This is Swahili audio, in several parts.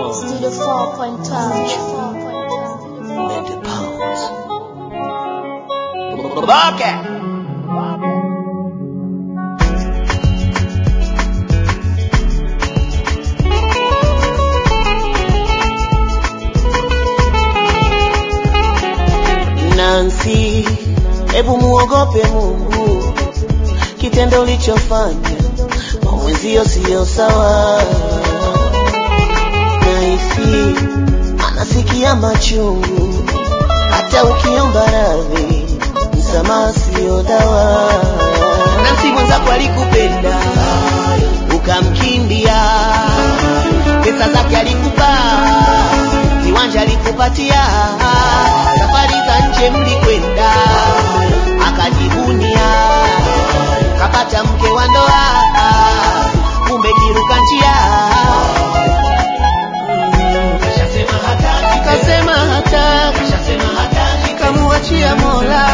Studio 4.5. Let the pounds. Rocket. Nancy, hebu muogope Mungu, kitendo ulichofanya kwa mwenzio siyo sawa. Nahisi anasikia machungu, hata ukiomba radhi, msamaha siyo dawa. Nancy mwenzako alikupenda ukamkimbia, pesa zake alikupa, viwanja alikupatia, safari za nje mlikwenda, akajivunia, kapata mke wa ndoa, kumbe kiruka njia kasema hataki, kamuachia Mola,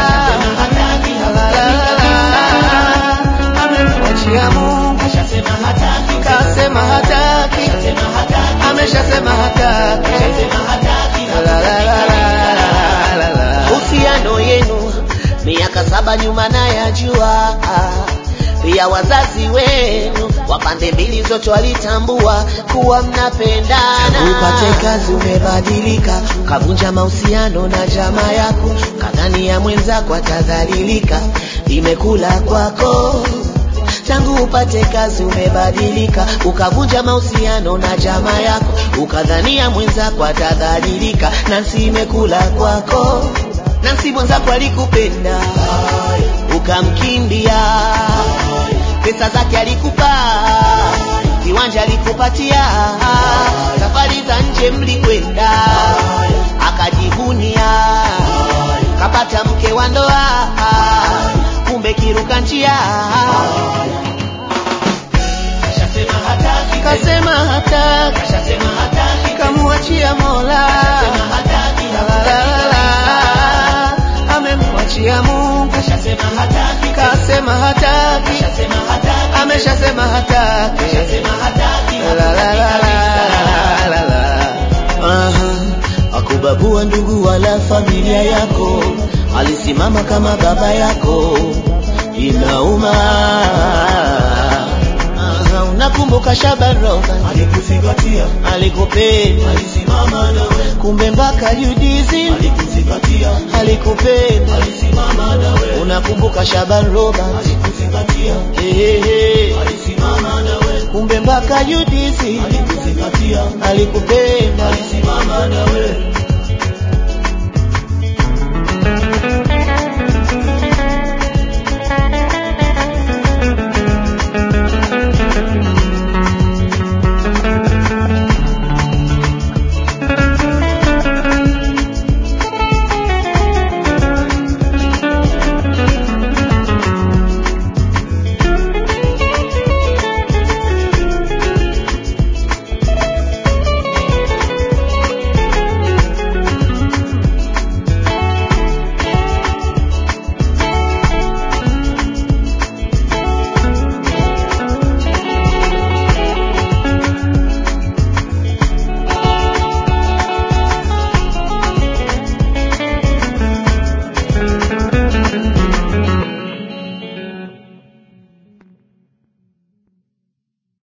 amemwachia Mungu, kasema hataki, ameshasema hataki. La, la, la, la, la, la. Uhusiano yenu miaka saba nyuma nayajua, pia wazazi wenu wa pande mbili zote walitambua kuwa mnapendana. Upate kazi umebadilika, kavunja mahusiano na jamaa yako, kadhani ya mwenzako atadhalilika, imekula kwako tangu upate kazi umebadilika, ukavunja mahusiano na jamaa yako, ukadhania mwenzako atadhalilika, Nancy imekula kwako. Nancy mwenzako alikupenda ukamkimbia, pesa zake alikupa, viwanja alikupatia, safari za nje mlikwenda, akajivunia, kapata mke wa ndoa, kumbe kiruka njia kasema hataki, kamuachia Mola, La, la, la, amemwachia Mungu, kasema hataki, ameshasema hataki, La, la, la, la, la, la. Aha, akubabua ndugu wala familia yako, alisimama kama baba yako, inauma. Aha, unakumbuka Shaban Robert alikuzingatia alikupenda, alisimama nawe kumbe mpaka UDSM alikuzingatia alikupenda. alisimama nawe Unakumbuka Shaban Robert alikuzingatia Ehehe. alisimama nawe kumbe mpaka UDSM alikuzingatia